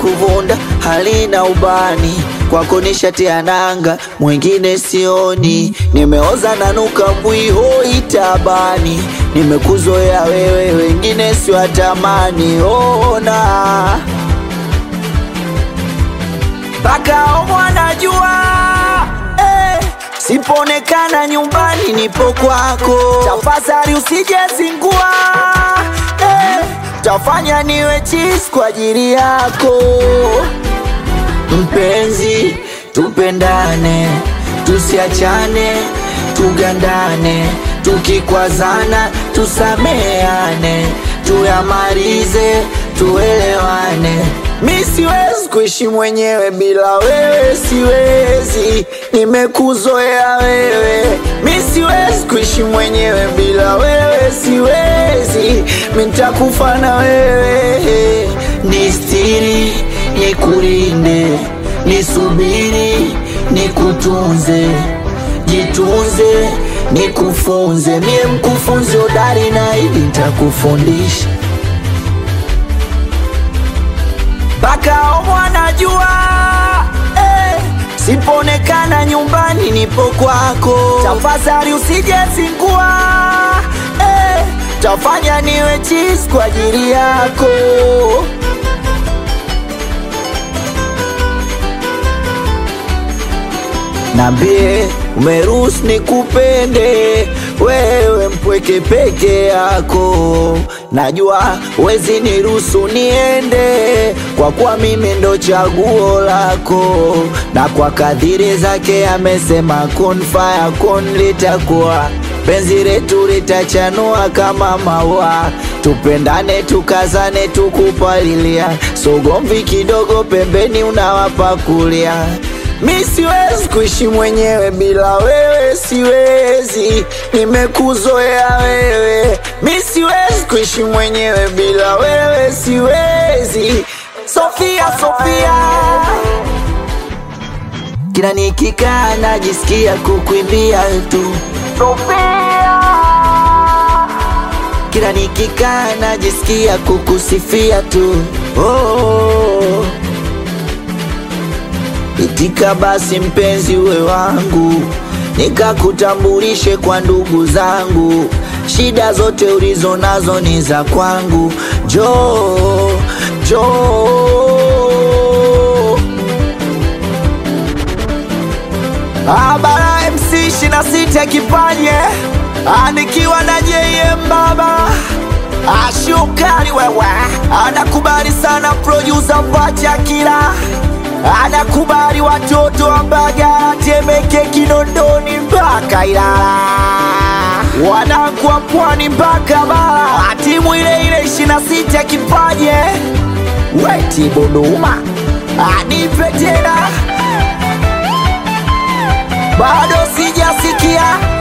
kuvunda halina ubani kwako nishatia nanga mwingine sioni nimeoza nanuka mbwihoi tabani nimekuzoea wewe wengine siwatamani ona mpaka mwanajua eh, sipoonekana nyumbani nipo kwako tafadhali usijezingua eh, tafanya niwe chis kwa ajili yako mpenzi tupendane tusiachane tugandane tukikwazana tusameane tuyamalize tuelewane mi siwezi kuishi mwenyewe bila wewe siwezi nimekuzoea wewe mi siwezi kuishi mwenyewe bila wewe siwezi mintakufa na wewe nistiri nikulinde nisubiri nikutunze jitunze nikufunze mie mkufunzi hodari na hivi ntakufundisha mpaka mwanajua eh, sipoonekana nyumbani nipo kwako tafadhali usijezingua eh, tafanya niwe chis kwa ajili yako Nambie umeruhusu nikupende wewe mpweke peke yako, najua wezi niruhusu niende, kwa kuwa mimi ndo chaguo lako, na kwa kadhiri zake amesema kun faya kun, litakuwa penzi letu litachanua kama maua, tupendane tukazane tukupalilia, sogomvi kidogo pembeni unawapakulia Mi siwezi kuishi mwenyewe bila wewe, siwezi, nimekuzoea wewe. Mi siwezi kuishi mwenyewe bila wewe, siwezi. Sofia, Sofia, kila nikikaa najisikia kukuimbia tu Sofia, kila nikikaa najisikia kukusifia tu oh. Itika basi mpenzi uwe wangu, nikakutambulishe kwa ndugu zangu. Shida zote ulizo nazo ni za kwangu. Jo jo, Abara MC shina sita kipanye anikiwa na JM baba ashukari wewe, anakubali sana producer Pacha kila anakubali watoto wa Mbagala, Temeke, Kinondoni mpaka Ilala, wanangu wa Pwani mpaka Bara, timu ile ile ishirini na sita kipaje weti Buduma anipe tena, bado sijasikia